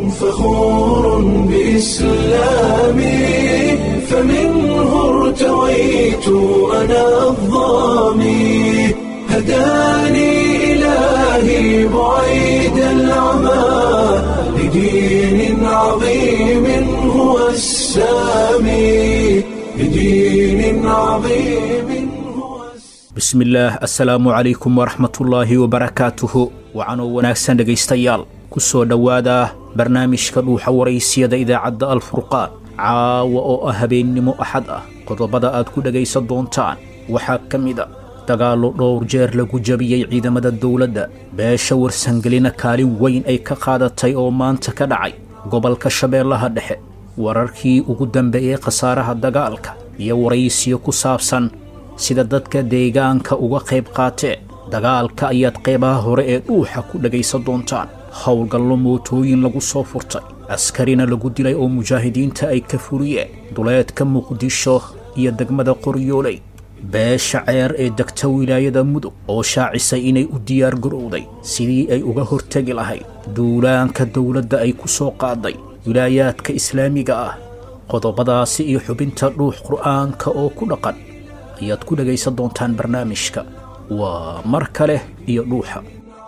فخور بإسلامي فمنه ارتويت أنا الضامي هداني إلهي بعيد العمى لدين عظيم هو السامي لدين عظيم هو السامي bismillaah assalaamu calaykum waraxmatullaahi wabarakaatuhu wacanoo wanaagsan dhegaystayaal ku soo dhowaada barnaamijka dhuuxa waraysiyada idaacadda alfurqaan caawa oo ah habeennimo axad ah qodobada aad ku dhegaysan doontaan waxaa ka mid a dagaallo dhowr jeer lagu jabiyey ciidamada dowladda beesha warsangelina kaalin weyn ay ka qaadatay oo maanta ka dhacay gobolka shabeellaha dhexe wararkii ugu dambeeyey khasaaraha dagaalka iyo waraysiyo ku saabsan sida dadka deegaanka uga qayb qaateen dagaalka ayaad qaybaha hore ee dhuuxa ku dhegaysan doontaan howlgallo mootooyin lagu soo furtay askarina lagu dilay oo mujaahidiinta ay ka furiyeen duleedka muqdisho iyo degmada qoryooley beesha ceer ee degta wilaayada mudug oo shaacisay inay u diyaar garowday sidii ay uga hortegi lahayd duulaanka dowladda ay ku soo qaaday wilaayaadka islaamiga ah qodobadaasi iyo xubinta dhuux qur'aanka oo ku dhaqan ayaad ku dhegaysan doontaan barnaamijka waa mar kale iyo dhuuxa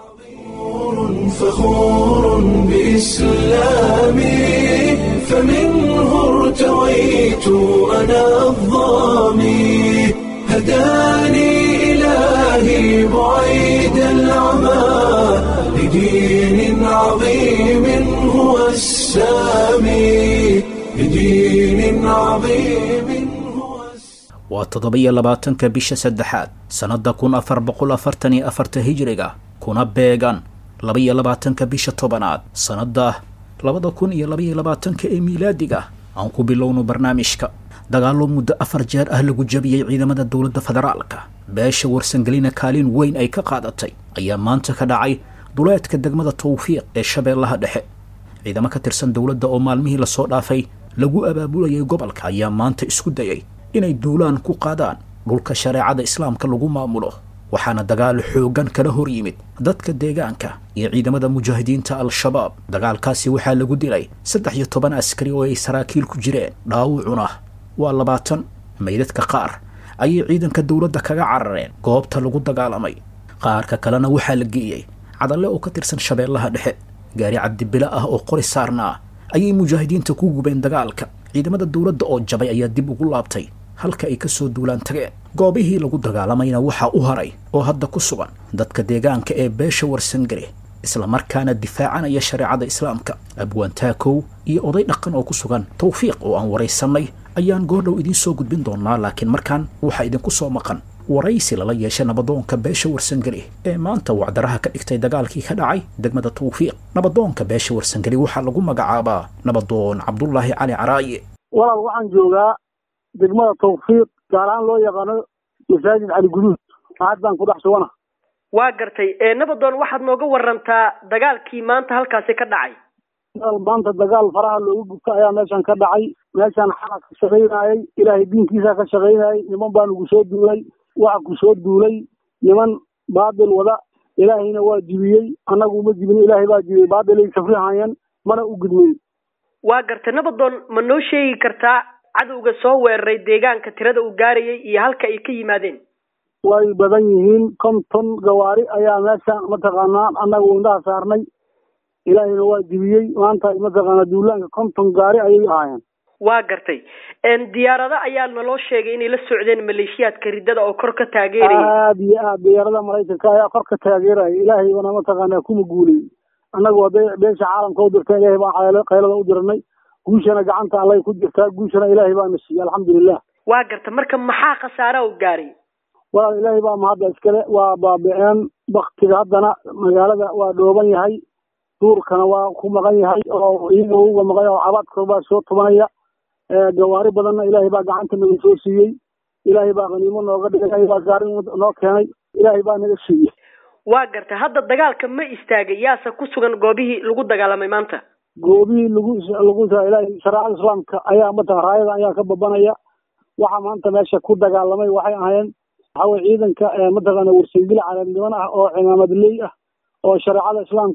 فخور بإسلامي فمنه ارتويت أنا الضامي هداني إلهي بعيد العمى لدين عظيم هو السامي لدين عظيم هو السامي waa toddoba-iyo labaatanka bisha saddexaad sannadda kun afar boqol afartan iyo afarta hijiriga kuna beegan laba-iyo labaatanka bisha tobanaad sannadda labada kun iyo labaiyo labaatanka ee miilaadiga aan ku bilowno barnaamijka dagaallo muddo afar jeer ah lagu jabiyey ciidamada dowladda federaalka beesha warsangelina kaalin weyn ay ka qaadatay ayaa maanta ka dhacay duleedka degmada tawfiiq ee shabeellaha dhexe ciidamo ka tirsan dowladda oo maalmihii lasoo dhaafay lagu abaabulayay gobolka ayaa maanta isku dayay inay duulaan ku qaadaan dhulka shareecada islaamka lagu maamulo waxaana dagaal xooggan kala hor yimid dadka deegaanka iyo ciidamada mujaahidiinta al-shabaab dagaalkaasi waxaa lagu dilay saddex iyo toban askari oo ay saraakiil ku jireen dhaawucuna waa labaatan maydadka qaar ayay ciidanka dowladda kaga carareen goobta lagu dagaalamay qaarka kalena waxaa la geeyey cadalle oo ka tirsan shabeellaha dhexe gaari cabdibile ah oo qori saarna ah ayay mujaahidiinta ku gubeen dagaalka ciidamada dowladda oo jabay ayaa dib ugu laabtay halka ay ka soo duulaan tageen goobihii lagu dagaalamayna waxaa u haray oo hadda ku sugan dadka deegaanka ee beesha warsangare islamarkaana difaacanaya shareecada islaamka abwaantaakow iyo oday dhaqan oo ku sugan tawfiiq oo aan waraysannay ayaan goordhow idiin soo gudbin doonaa laakiin markaan waxaa idinku soo maqan waraysi lala yeeshay nabadoonka beesha warsangeli ee maanta wacdaraha ka dhigtay dagaalkii ka dhacay degmada tawfiiq nabadoonka beesha warsangeli waxaa lagu magacaabaa nabadoon cabdulaahi cali caraaye walaal waxaan joogaa degmada tawfiiq gaar ahaan loo yaqaano masaajid cali guduud aad baan ku dhex sugana waa gartay ee nabadoon waxaad nooga warantaa dagaalkii maanta halkaasi ka dhacay walaal maanta dagaal faraha loogu gubta ayaa meeshan ka dhacay meeshaan xala ka shaqaynayay ilaahay diinkiisa ka shaqaynayay niman baa nagu soo duulay waxa ku soo duulay niman baabil wada ilaahayna waa jibiyey annagu uma jibin ilaahay baa jibiyey baabilay safrihayan mana u gudmay waa gartay nabadoon ma noo sheegi kartaa cadowga soo weeraray deegaanka tirada uu gaarayay iyo halka ay ka yimaadeen way badan yihiin konton gawaari ayaa meesha mataqaanaa annagu indhaha saarnay ilaahayna waa jibiyey maanta mataqaanaa duulaanka konton gaari ayay ahaayeen waa gartay diyaarado ayaa naloo sheegay inay la socdeen maleeshiyaadka riddada oo kor ka taageerayay aad iyo aad diyaarada maraykanka ayaa kor ka taageeraya ilaahaybana mataqaanaa kuma guulay annagu hadday beesha caalamka u dirta ilaahay baan qaylada u dirnay guushana gacanta allay ku jirtaa guushana ilaahay baana siiyey alxamdulilah waa garta marka maxaa khasaara u gaaray walaal ilaahay baa mahadda iskale waa baabi-een baktiga haddana magaalada waa dhooban yahay duurkana waa ku maqan yahay oo iyaga uga maqan yahay oo cabaadka baa soo tubanaya gawaari badanna ilaahay baa gacanta naga soo siiyey ilaahay baa qaniimo nooga dhigay ilaahay baa gaari noo keenay ilaahay baa naga siiyey waa garta hadda dagaalka ma istaagay yaase ku sugan goobihii lagu dagaalamay maanta goobihii lagu lagu ilaahay shareecada islaamka ayaa mataqan raayada ayaa ka babanaya waxa maanta meesha ku dagaalamay waxay ahayeen waxa weye ciidanka mataqaana warsangeli calaamniman ah oo cimaamadley ah oo shareecada islaamka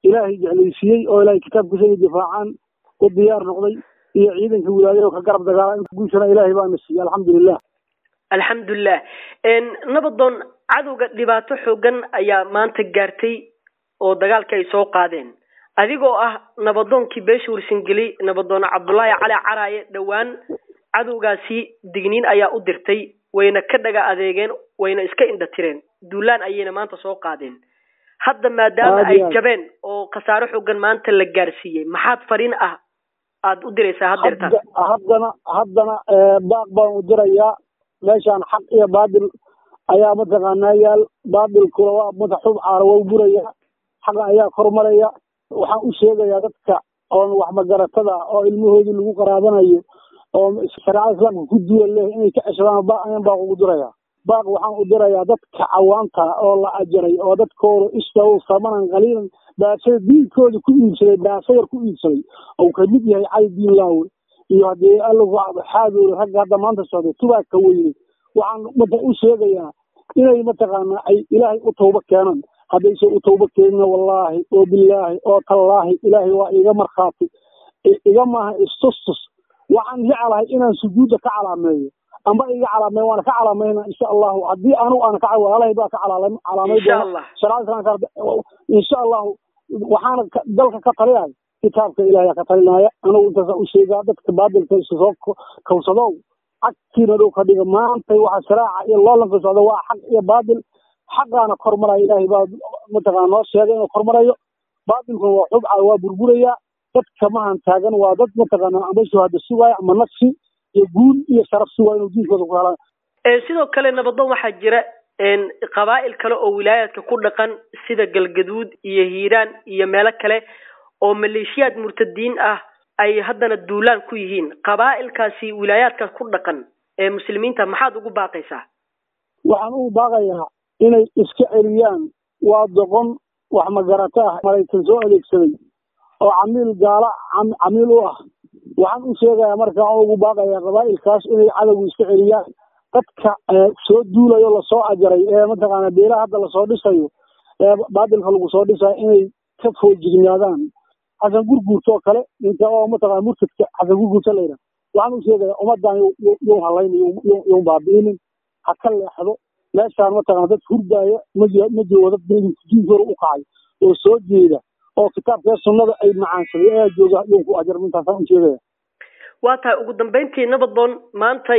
ilaahay jeclaysiiyey oo ilaahay kitaabkiisa inay difaacaan u diyaar noqday iyo ciidanka wilaayada oo ka garab dagaala in guushana ilaahay baana siiyey alxamdulilah alxamdulilah nabadoon cadowga dhibaato xoogan ayaa maanta gaartay oo dagaalka ay soo qaadeen adigoo ah nabadoonkii beesha warsangeli nabadoon cabdullaahi cali caraaye dhowaan cadowgaasi digniin ayaa u dirtay wayna ka dhaga adeegeen wayna iska indha tireen duulaan ayayna maanta soo qaadeen hadda maadaama ay jabeen oo khasaaro xoogan maanta la gaarsiiyey maxaad fariin ah aada u diraysaa haddeertaan haddana haddana baaq baan u dirayaa meeshaan xaq iyo baadil ayaa mataqaanaa yaal baadilkuna waa mata xub caara waa u burayaa xaqa ayaa kormaraya waxaan u sheegayaa dadka oon waxmagaratada oo ilmahoodii lagu qaraabanayo oo shareecada islaamka ku duwan leh inay ka ceshadaan baaq ayaan baaq ugu dirayaa baaq waxaan u dirayaa dadka cawaanta oo la ajaray oo dadkooda istaw samanan qaliilan baasada diinkooda ku iibsaday baasayar ku iibsaday ou kamid yahay cali diin laawe iyo haddii alla xaadoole ragga hadda maanta socday tubaaka weyne waxaan mata u sheegayaa inay mataqaanaa ay ilaahay u tawba keenaan haddayse u tawba keenina wallaahi oo bilaahi oo tallaahi ilaahay waa iga markhaati iga maaha istustus waxaan jeclahay inaan sujuudda ka calaameeyo amba iga calaameeyo waana ka calaamayna insha allahu haddii anu aan ka walaalahay baa ka calaamay doona sharaada islaamka insha allahu waxaana dalka ka taliyahay kitaabka ilaahay ka talinaya anigu intaasa u sheegaa dadka baadilka isu soo kawsadow cagtiina dhow ka dhiga maanta waxa sharaaca iyo loolanka socda waa xaq iyo baadil xaqaana kormaraya ilaahay baa mataqana noo sheegay inuu kormarayo baadilkuna waa xubca waa burburaya dadka mahan taagan waa dad mataqaana amba shuhada sugaya ama nafsi iyo guul iyo sharaf sugaya inuu diinkooda ku helaan sidoo kale nabadoon waxaa jira qabaa'il kale oo wilaayaadka ku dhaqan sida galgaduud iyo hiiraan iyo meelo kale oo maleeshiyaad murtadiin ah ay haddana duulaan ku yihiin qabaa'ilkaasi wilaayaadkaas ku dhaqan ee muslimiinta maxaad ugu baaqaysaa waxaan ugu baaqayaa inay iska celiyaan waa doqon wax magarata ah maraykan soo adeegsaday oo camiil gaala camiil u ah waxaan u sheegayaa markaa oo ugu baaqayaa qabaa'ilkaas inay cadowga iska celiyaan dadka soo duulayo lasoo ajaray ee mataqaana beelaha hadda lasoo dhisayo ee baadilka lagu soo dhisayo inay ka foojignaadaan xasan gurguurta oo kale ninka oo mataqana murtadka xasan gurguurta la yidhaha waxaan u sheegayaa ummadan yuu halayni yuu baabi'inin ha ka leexdo meeshaan mataqana dad hurdaaya ma ma joogo dad diinkooda u kacay oo soo jeeda oo kitaabkee sunnada ay macaansaday ayaa jooga yuu ku ajar intaasaan u sheegaya waa tahay ugu dambayntii nabadoon maantay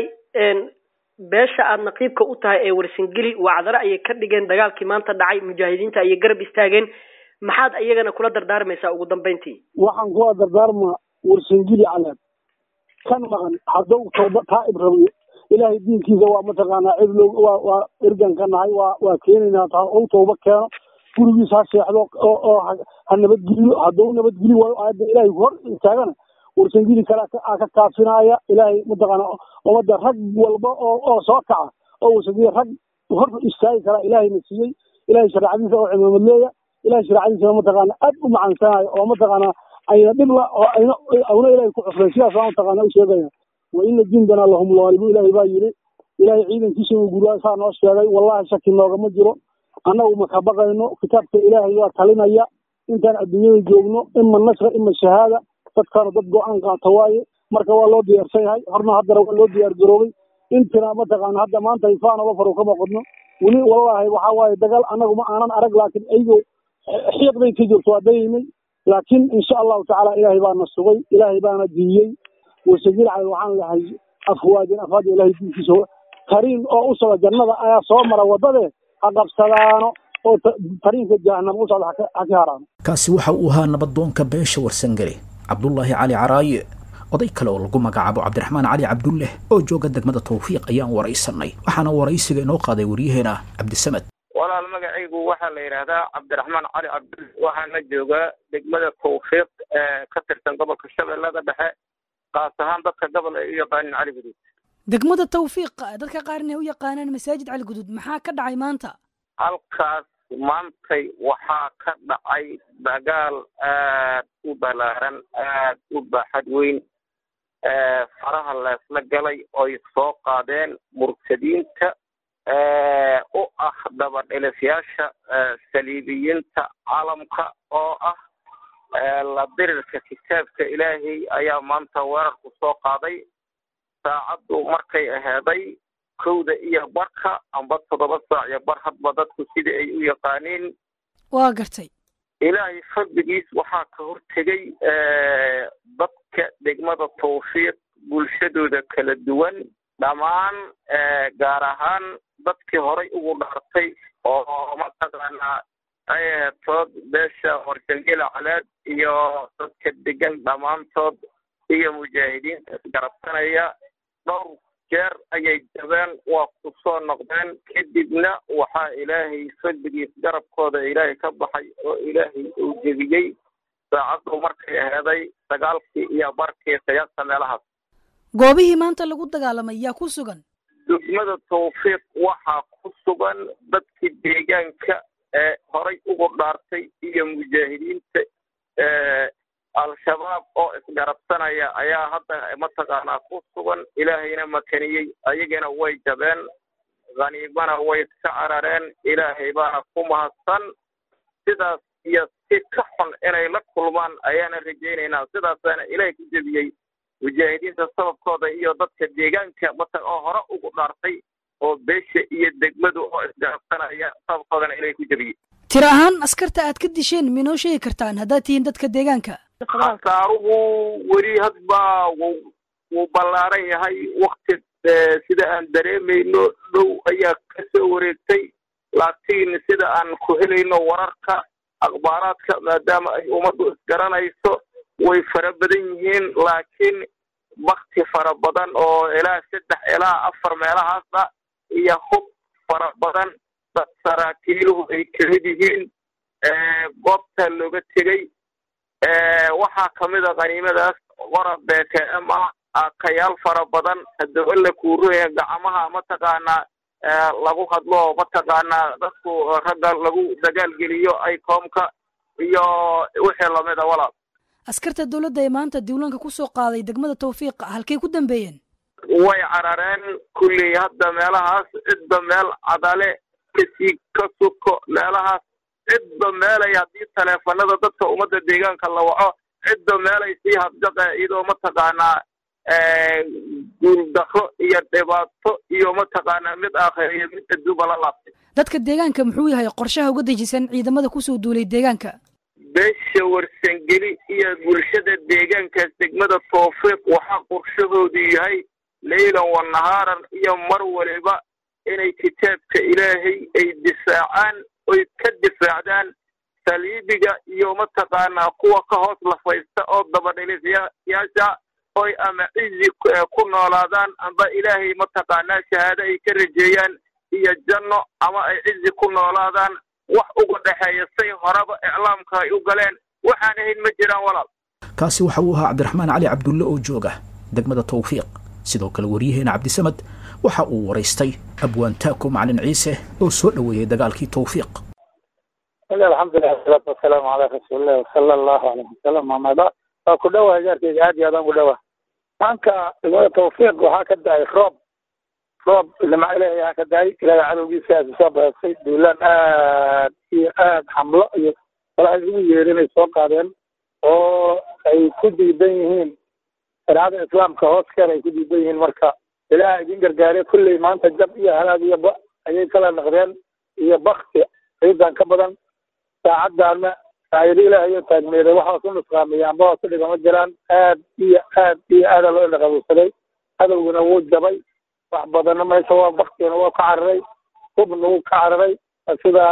beesha aada naqiibka u tahay ee warsangeli wacdare ayay ka dhigeen dagaalkii maanta dhacay mujaahidiinta ayay garab istaageen maxaad iyagana kula dardaarmaysaa ugu dambayntii waxaan kula dardaarmaa warsangeli caleeb kan maqan hadduu tawba taa'ib rabiyo ilaahay diinkiisa waa mataqaanaa cid loo waa waa ergan ka nahay waa waa keenaynaa taa ou tawba keeno gurigiisa ha seexdo oo oo ha nabadgeliyo hadduu nabadgeli waayo aayadda ilaahay hor istaagana warsangeli kale aa ka kaafinaaya ilaahay mataqaana ummadda rag walba oo oo soo kaca oo warsangeli rag hor istaagi kara ilaahayna siiyey ilahay shareecadiisa oo cimaamad leeya ilahay shareecadiisa mataqaana aad u macansanayo oo mataqaana ayna dhibla oo ayna awna ilahay ku cufreen sidaas waa mataqaana u sheegaya wa ina jindana lahum laalibu ilaahay baa yidhi ilaahay ciidankiisa uu guryaa saa noo sheegay wallahi shaki noogama jiro annagu maka baqayno kitaabka ilaahay waa talinaya intaan adduunyada joogno ima nasra ima shahaada dadkaanu dad go-aan qaata waaye marka waa loo diyaarsan yahay horna haddana waa loo diyaar garoobay intina mataqaana hadda maanta ifaanaba faru kama qodno weli wallahi waxa waaye dagaal annagu ma aanan arag laakiin aygo xiiqday ka jirto waa dayaynay laakiin insha allahu tacaala ilaahay baana sugay ilaahay baana diiyey wasagil cali waxaan lahay afwaajin afwaaj ilaahay diinkiisa tariin oo u socda jannada ayaa soo mara waddade ha qabsadaano oo tariinka jahanama u socda ha ka haraano kaasi waxa uu ahaa nabadoonka beesha warsangeli cabdullaahi cali caraaye oday kale oo lagu magacaabo cabdiraxmaan cali cabdulleh oo jooga degmada tawfiiq ayaan waraysanay waxaana waraysiga inoo qaaday waryaheena cabdisamed walaal magacaygu waxaa la yidhaahdaa cabdiraxmaan cali cabdulle waxaana joogaa degmada tawfiiq ee ka tirsan gobolka shabeellada dhexe kaas ahaan dadka gobol ay u yaqaanin cali guduud degmada tawfiiq dadka qaarna ay u yaqaanaan masaajid cali guduud maxaa ka dhacay maanta halkaas maantay waxaa ka dhacay dagaal aad u balaaran aad u baaxad weyn faraha leesla galay oy soo qaadeen murtadiinta u ah dabadhelifyaasha saliibiyiinta caalamka oo ah la dirirka kitaabka ilaahay ayaa maanta weerarku soo qaaday saacaddu markay aheeday kowda iyo barka amba toddoba saac iyo bar hadba dadku sidii ay u yaqaaniin waa gartay ilaahay fadligiis waxaa ka hortegay dadka degmada tawfiiq bulshadooda kala duwan dhammaan gaar ahaan dadkii horay ugu dhaartay oo mataqaanaa ay ahetood beesha warshangela caleed iyo dadka degan dhammaantood iyo mujaahidiinta isgarabsanaya dhowr jeer ayay jabeen waa ku soo noqdeen kadibna waxaa ilaahay fadligiis garabkooda ilaahay ka baxay oo ilaahay uu jebiyey saacaddu markay aheeday sagaalkii iyo barkii qiyaasta meelahaas goobihii maanta lagu dagaalamay yaa ku sugan degmada tawfiiq waxaa ku sugan dadkii deegaanka ee horay ugu dhaartay iyo mujaahidiinta al-shabaab oo isgarabsanaya ayaa hadda mataqaanaa ku sugan ilaahayna makaniyey ayagana way jabeen khaniimana way iska carareen ilaahay baana ku mahadsan sidaas iyo si ka xun inay la kulmaan ayaana rajaynaynaa sidaasaana ilaahay ku jebiyey mujaahidiinta sababkooda iyo dadka deegaanka mata oo hore ugu dhaartay oo beesha iyo degmadu oo isgarabsanaya sababkoodana ilaahay ku jebiyey tir ahaan askarta aad ka disheen minoo sheegi kartaan haddaad tihiin dadka deegaanka khasaaruhu weli hadba wuu wuu ballaaran yahay wakti sida aan dareemayno dhow ayaa ka soo wareegtay laakiin sida aan ku helayno wararka akhbaaraadka maadaama ay ummaddu isgaranayso way fara badan yihiin laakiin bakti fara badan oo ilaa saddex ilaa afar meelahaasa iyo hub fara badan dad saraakiiluhu ay kamid yihiin goobta looga tegey waxaa kamid a khaniimadaas qorab bkm ah akayaal fara badan haddaba la kuurooya gacmaha mataqaanaa lagu hadlo mataqaanaa dadku ragga lagu dagaalgeliyo aycoomka iyo wixii lamid a walaal askarta dowladda ee maanta diiwaanka ku soo qaaday degmada tawfiiqa halkay ku dambeeyeen way carareen kulley hadda meelahaas cidba meel cadale kasii ka suko meelahaas cidba meelay haddii taleefanada dadka ummadda deegaanka la waco cidba meelay sii habjaqa iyadoo mataqaanaa guuldaro iyo dhibaato iyo mataqaanaa mid aakhiriyo mid adduuba la laabtay dadka deegaanka muxuu yahay qorshaha uga dejisan ciidamada kusoo duulay deegaanka beesha warsangeli iyo bulshada deegaankaas degmada tawfiiq waxaa qorshahoodu yahay leylan wa nahaaran iyo mar waliba inay kitaabka ilaahay ay difaacaan oy ka difaacdaan saliibiga iyo mataqaanaa kuwa ka hoos lafaysta oo dabadhilisyaasha oy ama cizi ku noolaadaan amba ilaahay mataqaanaa shahaado ay ka rajeeyaan iyo janno ama ay cizi ku noolaadaan wax uga dhexeeya say horeba iclaamka ay u galeen waxaan ahayn ma jiraan walaal kaasi waxa uu ahaa cabdiraxmaan cali cabdulle oo jooga degmada tawfiiq sidoo kale waryaheena cabdisamad waxa uu waraystay abwaan taako macalin ciise oo soo dhoweeyey dagaalkii tawfiiq alxamdulilah wasalaatu wasalaamu calaa rasuulillahi wasala allahu alayh wasalam amaba waa ku dhowaa gaarkeyga aad iyo aad aan ku dhowaa maanka degmada tawfiiq waxaa ka da-ay roob roob ilama ilaahay aa ka da-ay ilaahay cadowgiisa aad usoo baheysay duulaan aad iyo aad xamlo iyo walaha isugu yeerin ay soo qaadeen oo ay ku diidan yihiin shareecada islaamka hoos keer ay ku diidan yihiin marka ilaaha idin gargaare kulley maanta jab iyo halaag iyo ba ayay kala naqdeen iyo bakti ciidan ka badan saacaddaana saayado ilaahayo taagmeeday waxaa ku nusqaamiyey amba waa ku dhigama jiraan aad iyo aad iyo aada loo indhaqabuusaday cadowguna wuu jabay wax badanna meesha waa baktigana waa ka cararay hubna wuu ka cararay sidaa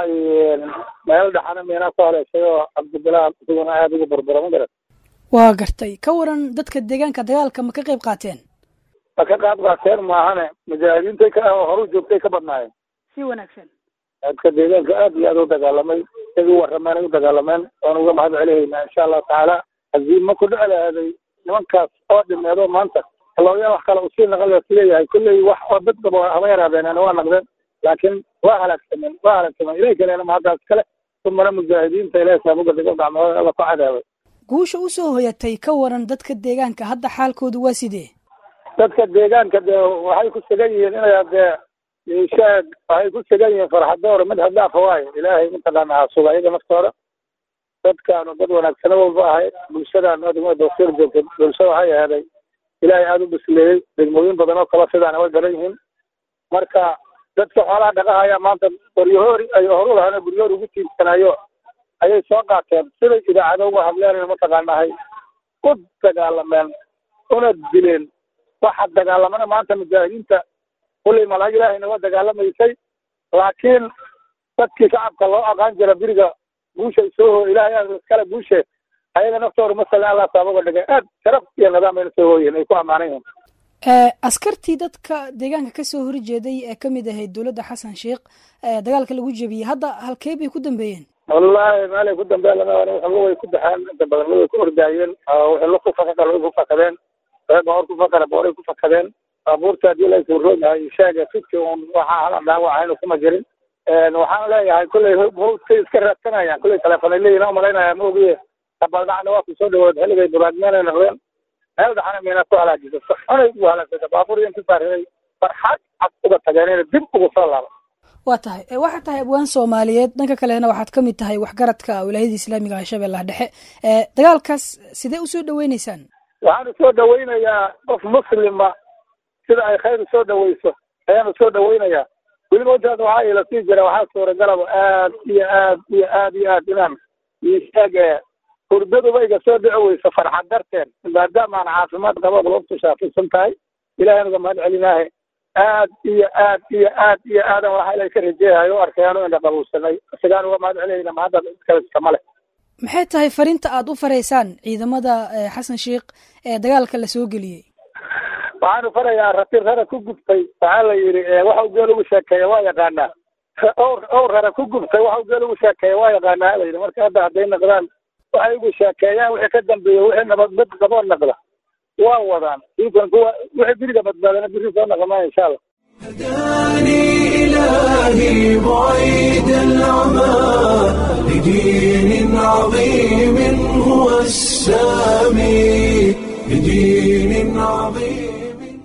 meel dhexana miinaa soo haleeshay oo cabdibilaal isaguna aada ugu barbara ma garan waa gartay ka waran dadka deegaanka dagaalka ma ka qayb qaateen ma ka qaad qaateen maahane mujaahidiintay ka horu joogtay ka badnaayeen si wanaagsan dadka deegaanka aad iyo aad u dagaalamay isagii warrameen ay u dagaalameen waan uga mahad celihaynaa insha allahu tacaala haziima ku dheclaaday nimankaas oo dhimeedo maanta looyaan wax kale usii naqal sileeyahay kulley wax oo dad daba haba yaraadeen waa naqdeen laakiin waa halaagsameen waa halaagsameen ilahi kaleena mahaddaas kale umana mujaahidiinta ilahi saabuga dhigo gacmahooda alla ku cadaabay guusha u soo hoyatay ka waran dadka deegaanka hadda xaalkoodu waa sidee dadka deegaanka dee waxay ku sugan yihiin inay dee ishaag waxay ku sugan yihiin farxadoor mid hadaafa waayo ilaahay mataqaana ha suga iyaga naftooda dadkaanu dad wanaagsano walba ahay bulshadaanu degmada dawsiir joogtay bulsho waxay aheeday ilaahay aada u bisleeyey degmooyin badan oo kale sidaana way garan yihiin marka dadka xoolaha dhaqahaya maanta qoryahoori ay horu lahaan guryahoor ugu tiirsanayo ayay soo qaateen siday idaacado uga hadleen mataqaanahay u dagaalameen una dileen waxa dagaalamana maanta mujaahidiinta kullay malaag ilaahayna waa dagaalamaysay laakiin dadkii shacabka loo aqaan jira biriga guushay soo hooy ilaahay aa iskale guushe ayaga naftooda masalan allah saabaga dhigay aad sharaf iyo nidaam ayna soo hooyeen ay ku ammaanan yihiin askartii dadka deegaanka kasoo horjeeday ee kamid ahayd dowladda xasan sheikh dagaalka lagu jebiyey hadda halkee bay ku dambeeyeen wallahi meelay ku dambeyn lama waxba way ku baxeen inta badan way ku ordaayeen wixii lu ku fakada way ku fakadeen reer boqor ku fakada booray ku fakadeen baabuurta haddii la isuroogyahay sheega fidki un waxaa hala dhaawacaynu kuma jirin waxaan leeyahay kulley hawdkay iska raadsanayaan kulley telefoonay leeyihin oo malaynaya ma ogiye kabaldhacna waa ku soo dhawood xilligay buraadmeenay noqdeen meel dhaxana miina ku halaajisa xunay ugu halaagsata baabuur iyo inta saariray farxad cad uga tageen inay dib ugu soo laaba waa tahay waxaad tahay abwaan soomaaliyeed dhanka kalena waxaad ka mid tahay waxgaradka wilaayada islaamiga ah shabeellaha dhexe dagaalkaas sidee usoo dhaweyneysaan waxaan usoo dhaweynayaa qof muslima sida ay khayr usoo dhaweyso ayaan usoo dhaweynayaa weliba intaas waxaa ila sii jira waxaa suuragalaba aad iyo aad iyo aad iyo aad inaan isheeg hurdaduba iga soo dhici weyso farxad darteed maadaama aan caafimaad qabo qulubtu shaafisan tahay ilahay nuga mahad celinaahe aad iyo aad iyo aad iyo aadan waxa ilay ka rajeeyayo u arkayaanu indha qabuusanay isagaan uga mahad celinayna mahadda kale iskama leh maxay tahay fariinta aad u faraysaan ciidamada xasan sheikh ee dagaalka la soo geliyey waxaanu farayaa rati rara ku gubtay waxaa la yidhi waxau geel ugu sheekeeya waa yaqaanaa owr owr rara ku gubtay waxau geel ugu sheekeeya waa yaqaanaa la yidhi marka hadda hadday naqdaan waxay ugu sheekeeyaan wixii ka dambeeya wixii nabadbad qaboo naqda waa wadaan diikan kuwa wixii biriga badbaadana biri soo naqamaya insha allah هداني إلهي بعيد العمى لدين عظيم هو السامي لدين عظيم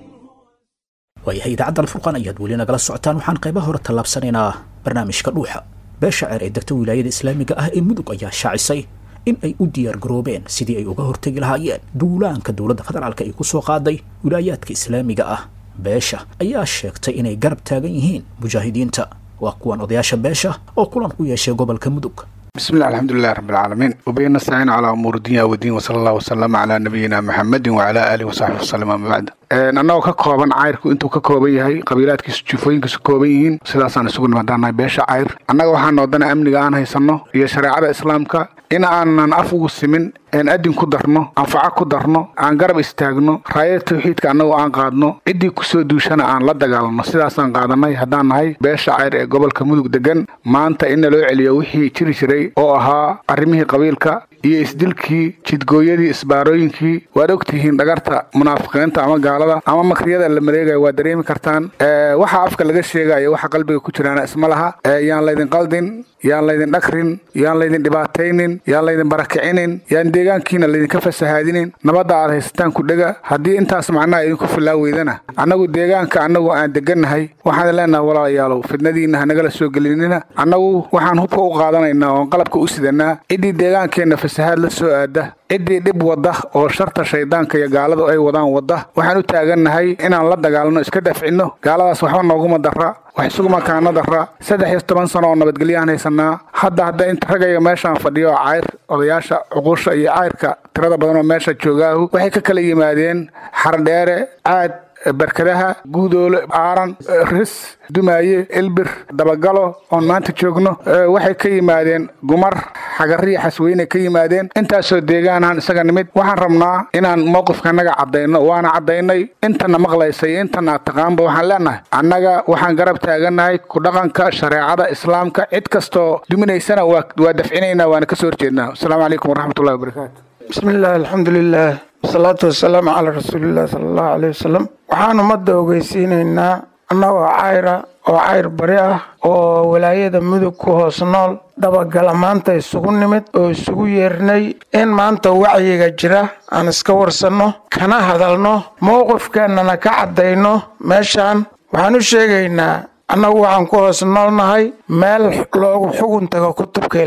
waayahay idaacadda alfurqaan ayaad weli nagala socotaan waxaan qaybaha hore tallaabsanaynaa barnaamijka dhuuxa beesha ceer ee degta wilaayada islaamiga ah ee mudug ayaa shaacisay in ay u diyaar garoobeen sidii ay uga hortegi lahaayeen duulaanka dowladda federaalka ay ku soo qaaday wilaayaadka islaamiga ah beesha ayaa sheegtay inay garab taagan yihiin mujaahidiinta waa kuwan odayaasha beesha oo kulan ku yeeshay gobolka mudug بسم الله الحمد لله رب العالمين وبه نستعين على امور الدنيا والدين وصلى الله وسلم على نبينا محمد وعلى اله وصحبه وسلم اما بعد annagoo ka kooban cayrku intuu ka kooban yahay qabiilaadkiisu jufooyinkiisu kooban yihiin sidaasaan isugu nimaadaanahay beesha cayr annaga waxaa noodana amniga aan haysanno iyo shareecada islaamka in aanan af ugu simin een adin ku darno anfaco ku darno aan garab istaagno raayada tawxiidka annagu aan qaadno ciddii kusoo duushana aan la dagaalno sidaasaan qaadanay haddaan nahay beesha cayr ee gobolka mudug degan maanta in naloo celiyo wixii jiri jiray oo ahaa arrimihii qabiilka iyo isdilkii jidgooyadii isbaarooyinkii waad ogtihiin dhagarta munaafiqiinta ama gaalada ama makriyada la mareegayo waa dareemi kartaan waxa afka laga sheegayo waxa qalbiga ku jiraana isma laha yaan laydin qaldin yaan laydin dhakrin yaan laydin dhibaataynin yaan laydin barakicinin yaan deegaankiina laydinka fasahaadinin nabadda aad haysataan ku dhega haddii intaas macnaha idinku filaa weydana annagu deegaanka annagu aan degannahay waxaan leenahay walaalayaalow fidnadiinna hanagala soo gelinina annagu waxaan hubka u qaadanaynaa oon qalabka u sidanaa ciddii deegaankeenna fasahaad la soo aada ciddii dhib wadda oo sharta shaydaanka iyo gaaladu ay wadaan wadda waxaan u taagannahay inaan la dagaalno iska dafcinno gaaladaas waxba nooguma darra wax isuguma kaana darra saddex iyo toban sano oo nabadgelyaan haysanaa hadda hadda inta ragayga meeshaan fadhiyo oo cayr odayaasha cuquusha iyo cayrka tirada badan oo meesha joogaahu waxay ka kala yimaadeen xardheere caad barkadaha guudoole aaran ris dumaaye ilbir dabagalo oon maanta joogno waxay ka yimaadeen gumar xagariya xasweyne ka yimaadeen intaasoo deegaanahan isaga nimid waxaan rabnaa inaan mowqifkanaga caddayno waana caddaynay intana maqlaysay intana taqaanba waxaan leenahay annaga waxaan garab taagannahay ku dhaqanka shareecada islaamka cid kastoo duminaysana waa dafcinaynaa waana kasoo horjeednaa asalaamu calaykum waraxmatullahi wabarakaatu bismi illah alxamdu lilah wasalaatu wasalaamu calaa rasuuliillah sala allahu caleyh wasalam waxaan ummadda ogeysiinaynaa annagoo cayra oo cayr bari ah oo walaayada mudug ku hoos nool dabagala maanta isugu nimid oo isugu yeernay in maanta wacyiga jira aan iska warsanno kana hadalno mowqifkeennana ka caddayno meeshaan waxaan u sheegaynaa annagu waxaan ku hoos noolnahay meel loogu xugun tago kutubka ilaahay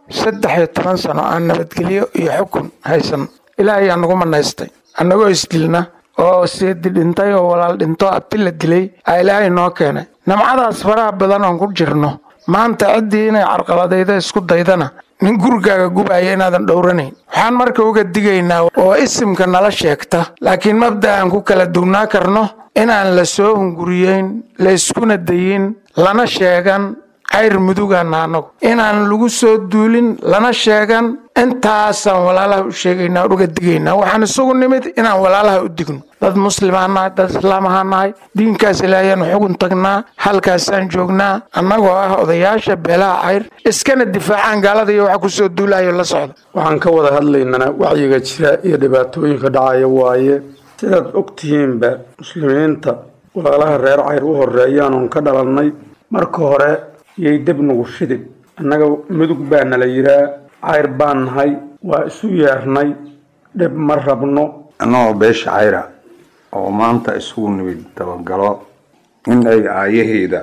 saddex iyo toban sano aan nabadgelyo iyo xukun haysan ilaahay aa nagu manaystay annagoo isdilna oo seedi dhintay oo walaal dhinto abti la dilay aa ilaahay noo keenay namcadaas faraha badan oon ku jirno maanta ciddii inay carqaladayda isku daydana nin gurigaaga gubaya inaadan dhowranayn waxaan marka uga digaynaa oo isimka nala sheegta laakiin mabda aan ku kala duwnaa karno inaan la soo hunguriyeyn la iskuna dayin lana sheegan cayr mudugaana annagu inaan lagu soo duulin lana sheegan intaasaan walaalaha u sheegaynaa o uga digaynaa waxaan isugu nimid inaan walaalaha u digno dad muslimaan nahay dad islaamahaa nahay diinkaas ilaahayaanu xugun tagnaa halkaasaan joognaa annagoo ah odayaasha beelaha cayr iskana difaacaan gaalada iyo waxa kusoo duulayo la socda waxaan ka wada hadlaynana wacyiga jira iyo dhibaatooyinka dhacaya waaye sidaad og tihiinba muslimiinta walaalaha reer cayr u horeeyaan oon ka dhalannay marka hore yay deb nugu shidin annaga mudug baa nala yiraa cayr baan nahay waa isu yeernay dhib ma rabno annagoo beesha cayra oo maanta isugu nimid dabagalo in ay aayaheeda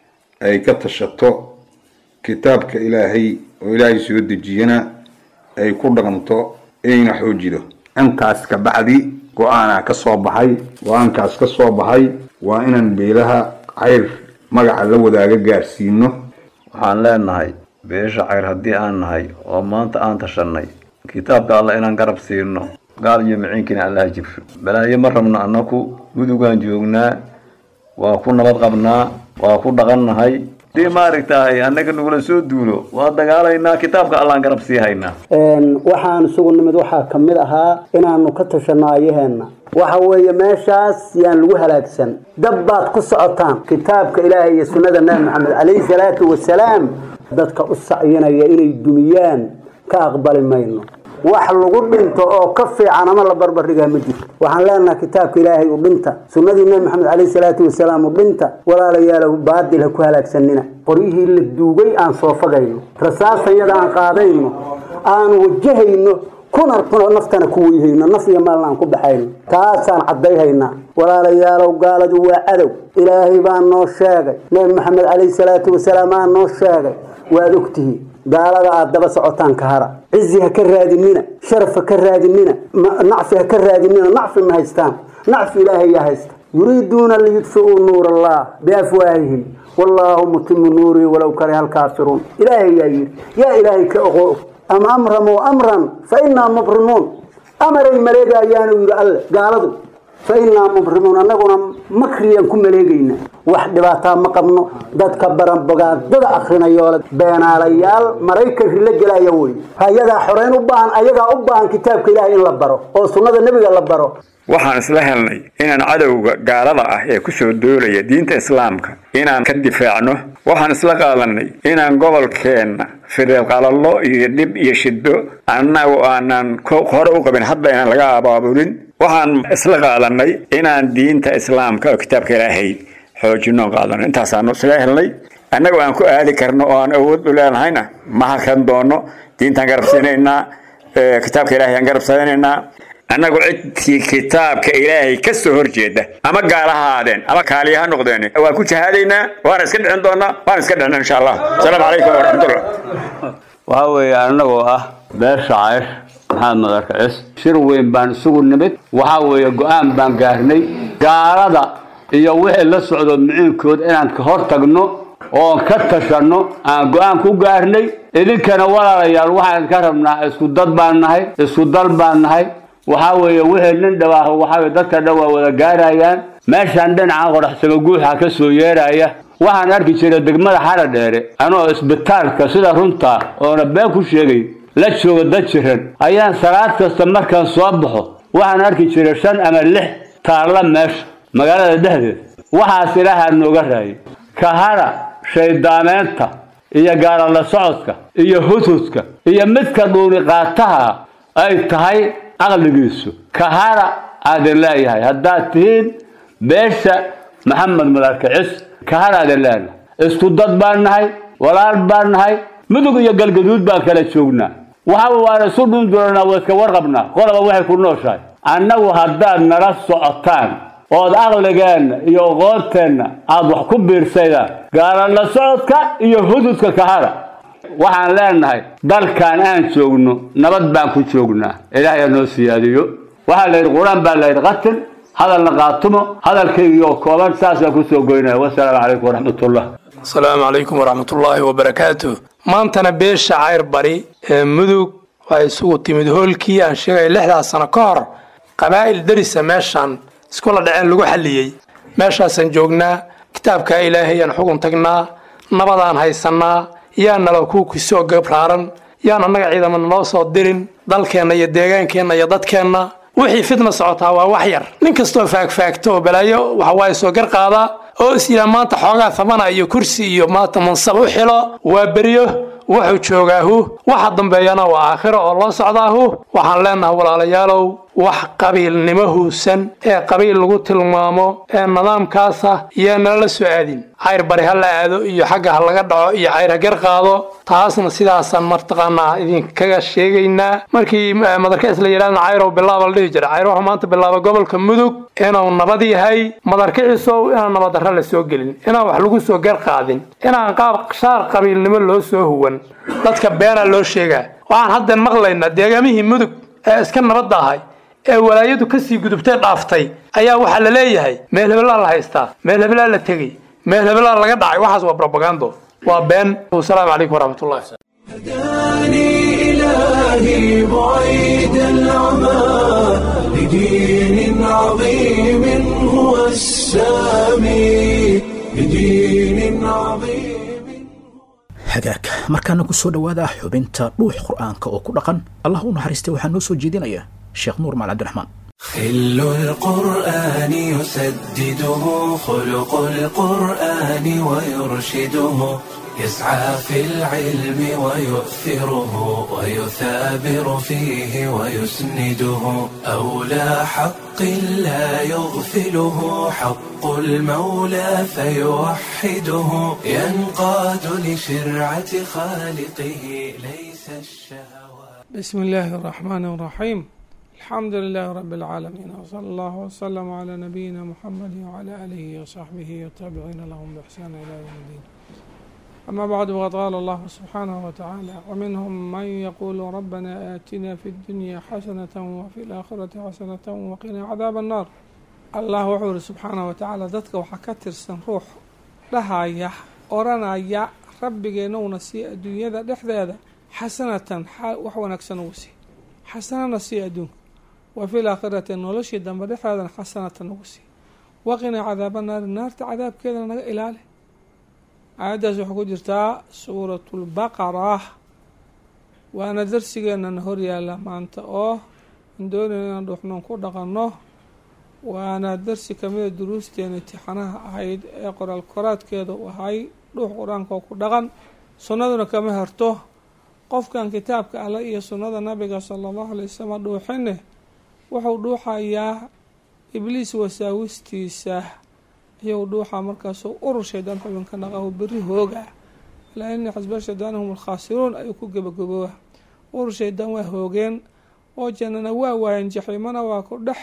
ay ka tashato kitaabka ilaahay oo ilaahay soo dejiyana ay ku dhaqanto inayna xoojido intaas ka bacdi go-aanaa ka soo baxay go-aankaas ka soo baxay waa inaan beelaha cayr magaca la wadaaga gaarsiino waxaan leenahay beesha cayr haddii aan nahay oo maanta aan tashanay kitaabka alla inaan garab siino gaal iyo miciinkiina allaha jibsho balaayo ma rabno annaku mudugaan joognaa waa ku nabad qabnaa waa ku dhaqannahay dii maaragtahay annaga nagula soo duulo waa dagaalaynaa kitaabka allaan garab sii haynaa waxaan isugu nimid waxaa ka mid ahaa inaanu ka tashanno ayaheenna waxa weeye meeshaas yaan lagu halaagsan dab baad ku socotaan kitaabka ilaahay iyo sunnada nabi maxamed calayhi salaatu wasalaam dadka u sacyinaya inay dumiyaan ka aqbali mayno wax lagu dhinto oo ka fiican ama la barbardhigaa ma jirto waxaan leenahay kitaabka ilaahay u dhinta sunnadii nabi maxamed calayhi salaatu wasalaam u dhinta walaalayaalow baadil ha ku halaagsanina qoryihii la duugay aan soo fagayno rasaasayada aan qaadayno aan wajahayno kuna naftana ku weyhayno naf iyo maalna aan ku baxayno taasaan caddayhaynaa walaalayaalow gaaladu waa cadow ilaahay baa noo sheegay nabi maxamed calayhi salaatu wasalaam aa noo sheegay waad ogtihiin gaalada aad daba socotaan ka hara cizi ha ka raadinina sharaf ha ka raadinina nacfi ha ka raadinina nacfi ma haystaan nacfi ilaahay yaa haysta yuriiduuna liyudfi'uu nuur allah biafwaahihim wallaahu mutimu nuurii walow kariha alkaafiruun ilaahay yaa yidhi yaa ilaahay ka oqo am amramuu amran fa innaa mubrimuun amaray maleegayaanu yidhi alle gaaladu fa innaa mubrimuun annaguna makriyaan ku maleegayna wax dhibaataa ma qabno dadka baranbogaadada akrinayoole beenaalayaal maraykan rila gelaya wey hayadaa xoreyn u baahan ayagaa u baahan kitaabka ilaahay in la baro oo sunnada nebiga la baro waxaan isla helnay inaan cadowga gaalada ah ee ku soo doolaya diinta islaamka inaan ka difaacno waxaan isla qaadanay inaan gobolkeenna fidilqalallo iyo dhib iyo shiddo annagu aanan hore u qabin hadda inaan laga abaabulin waxaan isla qaadanay inaan diinta islaamka oo kitaabka ilaahay xoojino qaadano intaasaanu isla helnay annagoo aan ku aadi karno oo aan awood u leenahayna ma hakan doono diintaan garabsanaynaa kitaabka ilaahay aan garabsanaynaa annagu cidtii kitaabka ilaahay ka soo horjeeda ama gaala ha ahaadeen ama kaaliya ha noqdeen waan ku jahaadaynaa waana iska dhicin doonaa waan iska dhicina insha allah asalaamu calaykum waraxmatullah waxaa weeye annagoo ah beesha cayr maxamed madarka cis shir weyn baan isugu nimid waxaa weeye go-aan baan gaarnay gaalada iyo wixii la socdo miciinkood inaan ka hor tagno oon ka tashanno aan go-aan ku gaarnay idinkana walaalayaal waxaan ka rabnaa isku dad baan nahay isku dal baan nahay waxaa weeye wixii nin dhawaaho waxaa weye dadka dhan waa wada gaarayaan meeshaan dhinaca qoraxsaga guuxa ka soo yeeraya waxaan arki jiray degmada xara dheere anoo isbitaalka sida runta oona been ku sheegay la jooga dad jiran ayaan salaad kasta markaan soo baxo waxaan arki jiray shan ama lix taalla meesha magaalada dhexdeed waxaas ilaahaa nooga raayay kahara shaydaameynta iyo gaalala socodka iyo hudhudka iyo midka dhuuni qaataha ay tahay caqligiisu kahara aadin leeyahay haddaad tihiin beesha maxamed madarka cis kahara aadin leenahay isku dad baan nahay walaal baan nahay mudug iyo galgaduud baan kala joognaa waxa waan isu dhun doonaa waa iska warqabnaa qoloba waxay ku nooshahay annagu haddaad nala socotaan ood aqligeenna iyo aqoonteenna aad wax ku biirsaydaan gaalala socodka iyo hududka kahara waxaan leenahay dalkan aan joogno nabad baan ku joognaa ilaahay noo siyaadiyo waxaa la yidhi qur-aan baa la yidhi qatil hadalna qaatumo hadalkaygii oo kooban saasaan kusoo goynaya wasalaamu calaykum waraxmatullah asalaamu calaykum waraxmatullaahi wabarakaatu maantana beesha cayr bari ee mudug waa isugu timid hoolkii aan sheegaya lixdaas sano ka hor qabaa'il darisa meeshaan iskula dhaceen lagu xalliyey meeshaasaan joognaa kitaabkaa ilaahay aan xugun tagnaa nabadaan haysannaa yaa nala ku kusoo gabraaran yaan annaga ciidama naloo soo dirin dalkeenna iyo deegaankeenna iyo dadkeenna wixii fitna socotaa waa wax yar nin kastoo faagfaagto oo balaayo waxa waaye soo gar qaadaa oo is yidhaa maanta xoogaa thamana iyo kursi iyo maanta mansab u xilo waa beryo wuxuu joogaahu waxa dambeeyana waa aakhiro oo loo socdaahu waxaan leenahay walaalayaalow wax qabiilnimo huusan ee qabiil lagu tilmaamo ee nidaamkaasa yaa nalala soo aadin cayr bari ha la aado iyo xagga ha laga dhaco iyo cayr ha gar qaado taasna sidaasaan martaqaanaa idinkaga sheegaynaa markii madarka isla yidhahdna cayrow bilaaba la dhihi jiray cayr wuxuu maanta bilaaba gobolka mudug inuu nabad yahay madarkiciisow inaan nabaddarra la soo gelin inaan wax lagu soo gar qaadin inaan qaab shaar qabiilnimo loo soo huwan dadka beenaa loo sheegaa waxaan haddan maqlaynaa deegaamihii mudug ee iska nabadda ahay ee walaayadu kasii gudubtay dhaaftay ayaa waxaa la leeyahay meel hebelaa la haystaa meel hebelaa la tegey meel hebelaa laga dhacay waxaas waa brobagando waa been wasalaamu calaykum waraxmatullahi هداني إلهي بعيد العمى لدين عظيم هو السامي لدين عظيم hagaag markaana ku soo dhowaada xubinta dhuux qur'aanka oo ku dhaqan allah u naxariistay waxaa noo soo jeedinaya sheekh nuur maal cabdiraxmaan خل القرآن يسدده خلق القرآن ويرشده يسعى في العلم ويؤثره ويثابر فيه ويسنده أولى حق لا يغفله حق المولى فيوحده ينقاد لشرعة خالقه ليس الشهوات بسم الله الرحمن الرحيم الحمد لله رب العالمين وصلى الله وسلم على نبينا محمد وعلى آله وصحبه والتابعين لهم بإحسان إلى يوم الدين أما بعد فقد قال الله سبحانه وتعالى ومنهم من يقول ربنا آتنا في الدنيا حسنة وفي الآخرة حسنة وقنا عذاب النار الله وحور سبحانه وتعالى ذاتك وحكتر سن روح لهايا أورانايا rabbigeennowna sii adduunyada dhexdeeda xasanatan wax wanaagsan ugu sii xasanana sii adduunka wa fil aakhirati noloshii dambe dhexdeedana xasanatan ugu sii waqina cadaaba naari naarta cadaabkeedana naga ilaali aayaddaas waxaa ku jirtaa suuratulbaqara waana darsigeenana horyaala maanta oo aan doonayna inaan dhuuxnoon ku dhaqanno waana darsi kamida duruusteena imtixaanaha ahayd ee qoraal koraadkeeda u ahay dhuux qur-aanka oo ku dhaqan sunnaduna kama harto qofkan kitaabka alle iyo sunnada nabiga sala allahu alay wasalam dhuuxine wuxuu dhuuxayaa ibliis wasaawistiisa iyou dhuuxa markaasuu urur shaydaan xubinka dhaqahu beri hooga alaa ina xasba shaydaan hum alkhaasiruun ayuu ku gebagabooba urur shaydaan waa hoogeen oo jannana waa waayeen jaxiimana waa ku dhex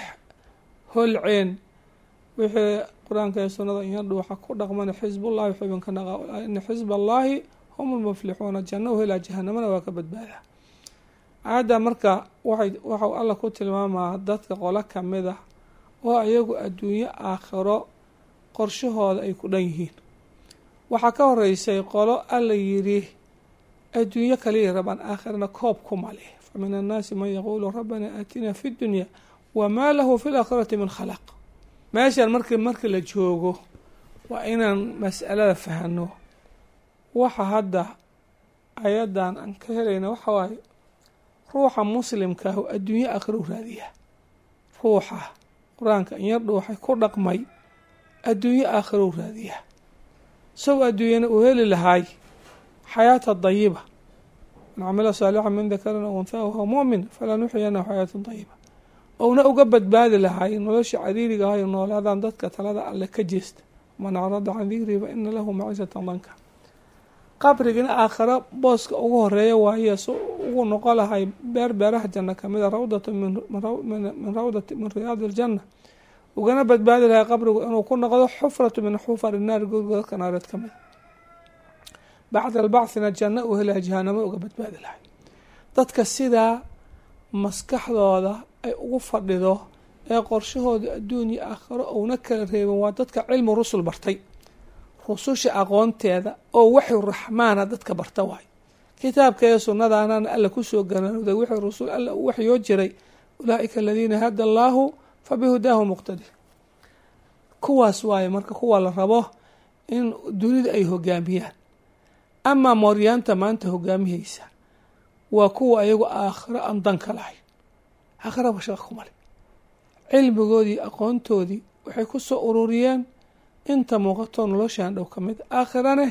holceen wixii qur-aanka ee sunnada iyo dhuuxa ku dhaqmana xisbullahi xubinka dhaqa ina xisb allaahi hum lmuflixuuna janno u helaa jahanamana waa ka badbaada aayadda marka waxay waxau alla ku tilmaamaa dadka qolo kamid ah oo iyagu adduunyo aakhiro qorshahooda ay ku dhan yihiin waxaa ka horeysay qolo alla yidhi adduunyo kaliya rabaan aakhirana koob ku male fa min annaasi man yaquulu rabbana aatina fi dunya wamaa lahu fi laakhirati min khalaq meeshaan marki markii la joogo waa inaan mas'alada fahano waxa hadda ayadan aan ka helayna waxa waaye ruuxa muslimkaahu adduunyo aakhiro u raadiya ruuxa qur-aanka inyar dhuuxay ku dhaqmay adduunyo aakhiro u raadiya isago adduunyana uu heli lahaay xayaata dayiba man camila saalixa min dakarin aw unthaa wahuwa mu'min falanuxyanahu xayaatan dayiba ouna uga badbaadi lahaay nolosha cariiriga ahayo noolaadaan dadka talada alle ka jeesta man acrada can dikrii fa ina lahu maciisatan danka qabrigina aakhiro booska ugu horeeya waaye si ugu noqo lahay beer beeraha janno kamida rawdatu min rawdati min riyaadi iljanna ugana badbaadi lahay qabrigu inuu ku noqdo xufratu min xufari naari godgodadka naareed ka mid bacda albacthina janno uu helaya jahanamo uga badbaadi lahay dadka sidaa maskaxdooda ay ugu fadhido ee qorshahooda adduun iyo aakhiro uuna kala reebin waa dadka cilmu rusul bartay rususha aqoonteeda oo waxyu raxmaana dadka barta waayo kitaabka iyo sunnadaanana alla kusoo garanooday wixii rusul alla uu waxyoo jiray ulaaika aladiina hada allaahu fa bihudaahu muqtadi kuwaas waaye marka kuwa la rabo in dunida ay hogaamiyaan amaa mooryaanta maanta hogaamihaysa waa kuwa ayagu aakhiro aan danka lahayn aakhiraba shaqa kumale cilmigoodii aqoontoodii waxay ku soo ururiyeen inta muuqato noloshaan dhow ka mid aakhirane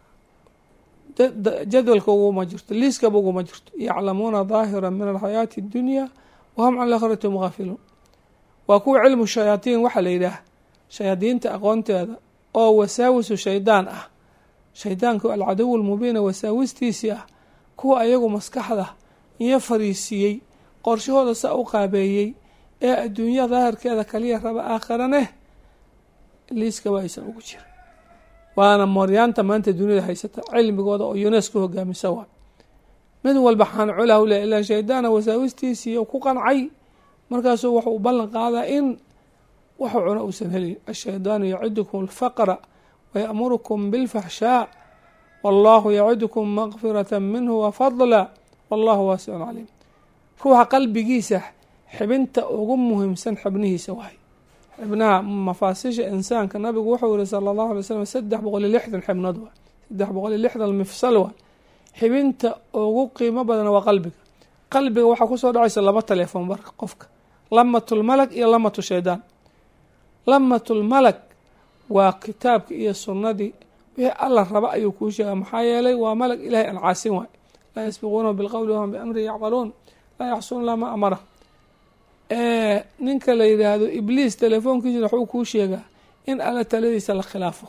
jadwalka uguma jirto liiskaba uguma jirto yaclamuuna daahira min alxayaati اddunya wahum can alaakhirati hum gaafiluun waa kuwa cilmu shayaatiin waxaa la yidhaah shayaadiinta aqoonteeda oo wasaawisu shaydaan ah shaydaanku alcadow lmubiina wasaawistiisii ah kuwa ayagu maskaxda iyo fariisiiyey qorshahooda sa u qaabeeyey ee adduunya daahirkeeda kaliya raba aakhirane liiskaba aysan ugu jirin waana mooryaanta maanta duniyada haysata cilmigooda oo unesco hogaamisa waa mid walba xaanculah u leh ilaa shaydaana wasaawistiisii ku qancay markaasuu wuxuu ballan qaadaa in waxu cuno uusan helin ashaydaanu yacidukum alfaqra wayamurukum bilfaxshaa wallahu yacidukum makfirata minhu wafadla wallahu waasicun caliim ruuxa qalbigiisa xibinta ugu muhiimsan xibnihiisa waay xibnaha mafaasisha insaanka nabigu wuxuu yihi sala allahu alay slam saddex boqol iyo lixdan xibnood waay saddex boqol iyo lixdan mifsal waay xibinta ugu qiimo badana waa qalbiga qalbiga waxaa kusoo dhacaysa laba teleefon marka qofka lamatulmalag iyo lamatu shaydaan lamatulmalag waa kitaabka iyo sunnadii wixii alla raba ayuu kuu sheega maxaa yeelay waa malag ilahay aan caasin waay laa yasbiquuna bilqowli wahum biamrihi yacmaluun laa yaxsuuna laa ma amara ninka la yidhaahdo ibliis telefoonkiisina waxuu kuu sheegaa in alla taladiisa la khilaafo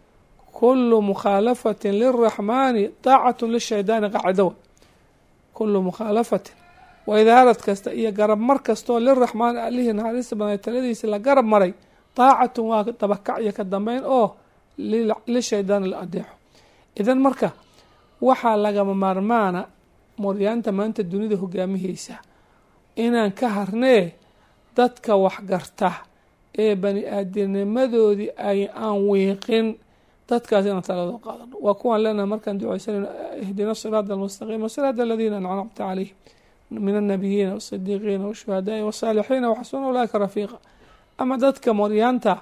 kulu mukhaalafatin liraxmaani daacatu lishaydaani qaacidowa kulu mukhaalafatin waidaarad kasta iyo garab mar kastoo liraxmaani allihii naxariista badan taladiisa la garab maray daacatun waa dabakac iyo ka dambeyn oo lishaydaani la adeexo idan marka waxaa lagama maarmaana moryaanta maanta dunida hogaamihaysa inaan ka harnee dadka waxgarta ee bani aadamnimadoodii ay aan wiiqin dadkaas inaan taladoo qaadano waa kuwaan leenahay markaan duceysanayno ihdina siraada almustaqiima siraada aladiina ancamta calayhim min annabiyiina waasidiiqiina washuhadaai wasaalixiina waxasuna ulaaika rafiiqa ama dadka moryaanta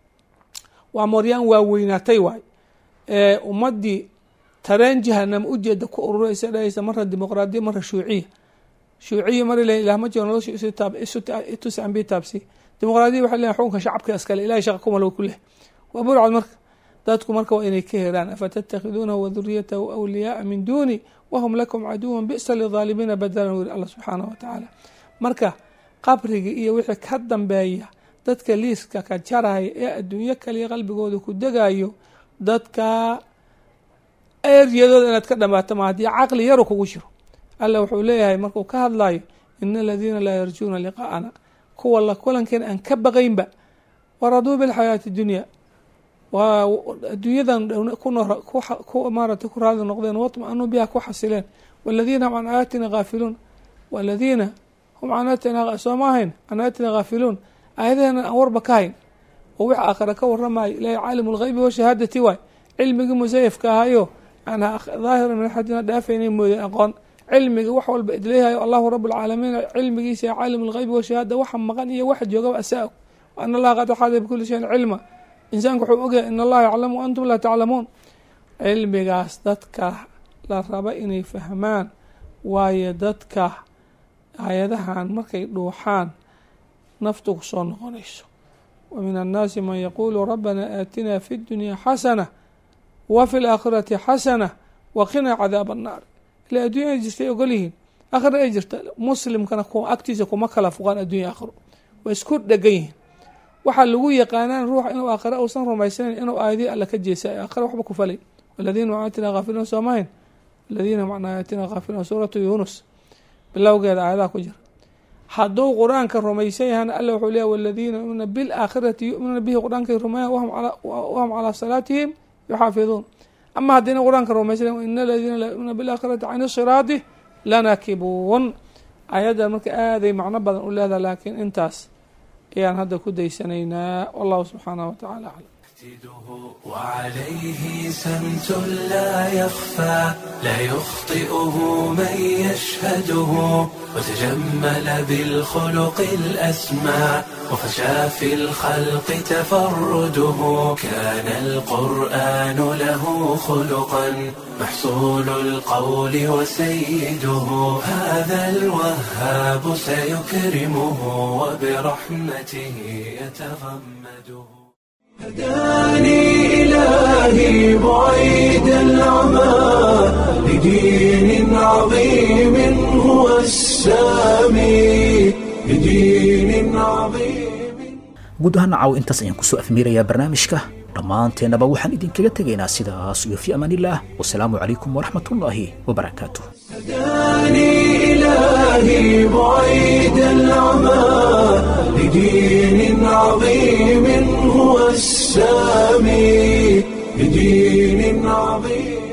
waa moryaan waaweynaatay waay ee ummadii tareen jahanama ujeeda ku ururaysa dhahaysa marna dimuqraadiya marna shuuciya shuuciya mar le ilah ma jiro nolosha itus ambi taabsi dimuqraadiya waxay leeyahay xukunka shacabka iskale ilahay shaqa kumalow ku leh waa burcad marka dadku marka waa inay ka heraan afatattakhiduunahu waduriyatahu awliyaaa min duuni wahum lakum caduwan bi'sa lidaalimiina badalan wiri allah subxaanahu watacaala marka qabriga iyo wixii ka dambeeya dadka liiska ka jaraya ee adduunyo kaliya qalbigooda ku degayo dadka eryadooda inaad ka dhamaato ma haddii caqli yaru kugu jiro alla wuxuu leeyahay markuu ka hadlayo ina aladiina laa yarjuuna liqaa'ana kuwa la kulankeena aan ka baqaynba waraduu bilxayaati dunya waa adduunyadan maarata ku raali noqdeen watma-anuu biha ku xasileen waladiina hum can aayaatina haafiluun waladiina hum can aayatina sooma ahayn can aayatina haafiluun aayadaheenan aan warba ka hayn oo wix aakhira ka waramayo ilahi caalimu lgheybi washahaadati waay cilmigii musayafka ahayo aan daahira min axadina dhaafaynay mooday aqoon cilmiga wax walba idleeyahayo allahu rabu lcaalamiin cilmigiisa caalim lgheybi washahaada waxa maqan iyo waxa joogaba asaa ana allaha qad axaada bikuli shayin cilma insaanku wuxuu ogyahay in allaha yaclamu wa antum laa taclamuun cilmigaas dadka la raba inay fahmaan waayo dadka hay-adahan markay dhuuxaan naftu ku soo noqonayso wa min annaasi man yaquulu rabbana aatina fi ddunyaa xasana wa fi laakhirati xasana wa qinaa cadaaba annaar ila addunya ay jirtay ogol yihiin aakhira ay jirta muslimkana agtiisa kuma kala fuqaan addunya aakhiro way isku dhegan yihiin waxaa lagu yaqaanaan ruux inuu aakhira uusan rumaysanayn inuu aayadii alla ka jeesay aakhira waxba ku falay waladiina hum aayatina haafiluun soomahayn waladiina hum can aayatina haafiluun suuratu yuunus bilowgeeda aayadaha ku jira hadduu qur-aanka rumaysan yahana alla wuxuu leeyahy waladiina yuminuuna bilaakhirati yuminuuna bihi qur-aankay rumeeyaan wahum calaa salaatihim yuxaafiduun ama haddiina qur-aanka rumaysan ina aladiina laa yuminuuna bilaakhirati can siraati lanakibuun ayadda marka aaday macno badan u leedaha laakiin intaas ayaan hadda ku daysanaynaa wallahu subxaanahu watacaala aclam وعليه سمت لا يخفى لا يخطئه من يشهده وتجمل بالخلق الأسمى وفشى في الخلق تفرده كان القرآن له خلقا محصول القول وسيده هذا الوهاب سيكرمه وبرحمته يتغمده هداني إلهي بعيد العمى لدين عظيم هو السامي لدين عظيم guud ahaan caaw intaas ayaan kusoo afmiirayaa barnaamijka dhammaanteennaba waxaan idinkaga tegaynaa sidaas iyo fi amaanillaah wasalaamu calaykum waraxmatullaahi wabarakaatuh هداني إلهي بعيد العمى لدين عظيم هو السامي لدين عظيم